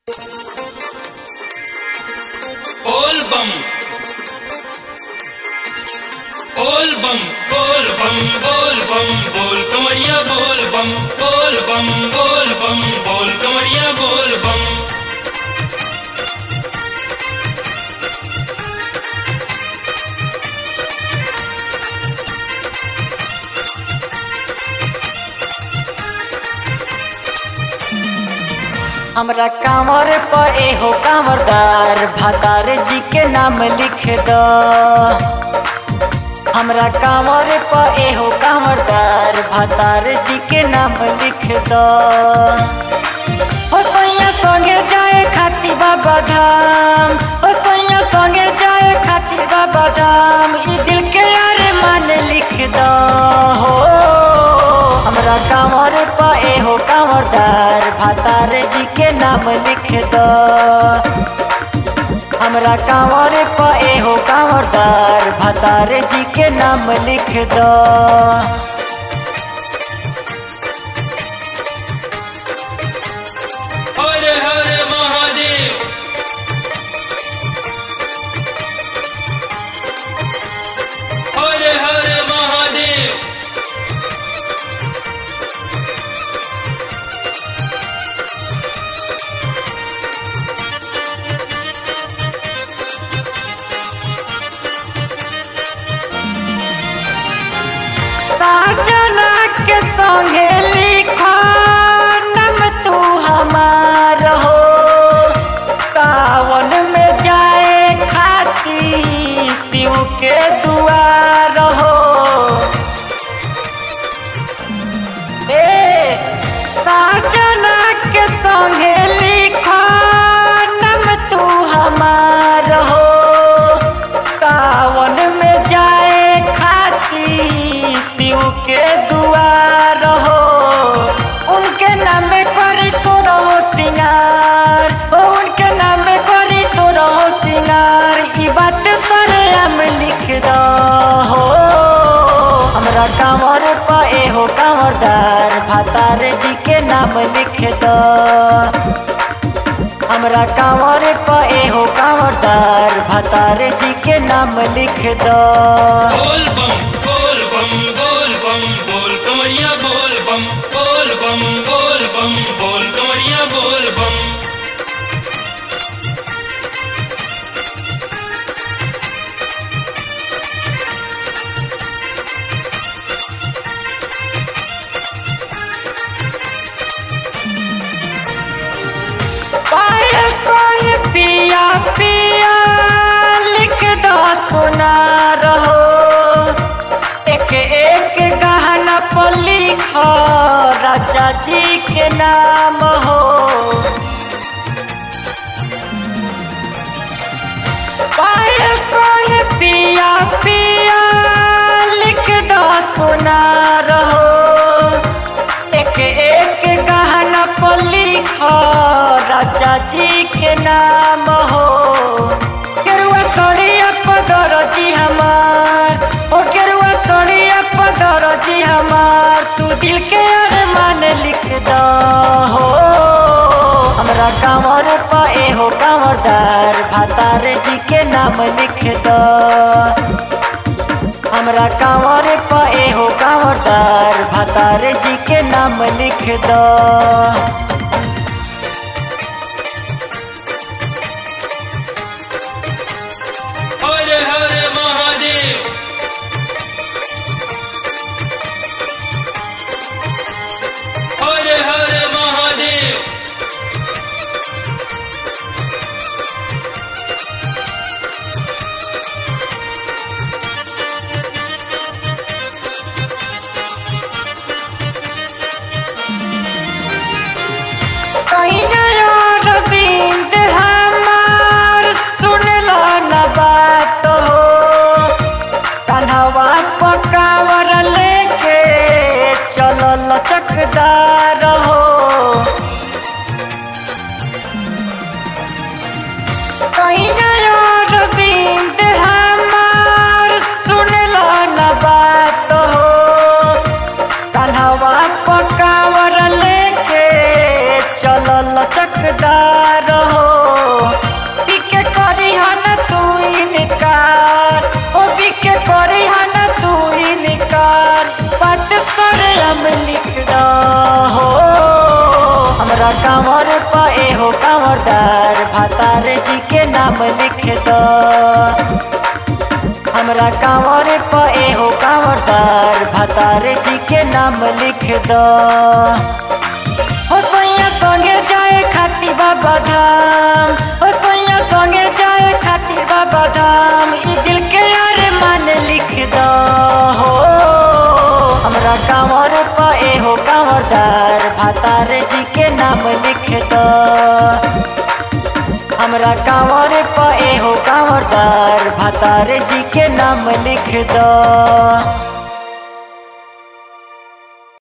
बोल बम बोल बम बोल बम बोल बम बोल कमरिया बोल बम बोल बम बोल बम बोल कमरिया बोल बम हमरा कांवर पर एहो कांवरदार भातार जी के नाम लिख दो हमरा कांवर पर एहो कांवरदार भातार जी के नाम लिख दो हो सैया संगे जाए खातिर बाबा धाम हो सैया संगे जाए खातिर बाबा धाम ई दिल के यार मान लिख दो हो हमरा कांवर पर एहो कांवरदार भातार जी के नाम लिख दो हमरा कांवर पर एहो कांवरदार भातार जी के नाम लिख दो हर हर महादेव हर हर महादेव साजना के संगे लिखा नम तू हमार हो सावन में जाए खाती शिव के दुआर हो ए साजना के संगे लिखा नम तू हमार हो सावन में जाए खाती शिव के दुआर हो उनके नाम करी सोरो सिंगार ओ उनके नाम करी सोरो सिंगार ई बात सरे हम लिख दो हो हमरा कांवर पर एहो कांवरदार भातार जी के नाम लिख दो हमरा कांवर पर एहो कांवरदार भातार जी के नाम लिख दो बोल बम बोल बम बोल बम बोल कमरिया बोल बम बोल बम बोल बम बोल कमरिया बोल बम पायल कोई पिया पिया लिख दो सुना रहो एक एक गहना पर लिखो राजा जी के नाम हो पायल कोई पिया पिया लिख दो सुना रहो एक एक गहना पर लिखो राजा जी के नाम हो केरुआ सोनिया पदर जी हमार ओ केरुआ सोनिया पदर जी हमार तू दिल के अरमान लिख दो हो हमरा कांवर पर एहो कांवरदार भातार जी के नाम लिख दो हमरा कांवर पर एहो कांवरदार भातार जी के नाम लिख दो हर हर महादेव हर हर महादेव कहिया यार बिंद हमार सुन लो न बात हो कन्हवा पकावर लेके चलो लचकदार हो कहिया यार बिंद हमार सुन लो न बात हो कन्हवा पकावर लेके चलो लचकदार हो बिके करी हन तू इनकार ओ बिके करी हन तू इनकार बात करे हम लिख हो हमरा कांवर पा एहो कांवरदार भातार जी के नाम लिख दो हमरा कांवर प एहो कांवरदार भातार जी के नाम लिख दो हो सोइया संगे जाए खाती बाबा धाम हो सोइया संगे जाए खाती बाबा धाम ई दिल के यार मान लिख दो हो हमरा कांवर प एहो कांवरदार भातार जी के नाम लिख दो हमरा कांवर प एहो कांवरदार भातार जी के नाम लिख दो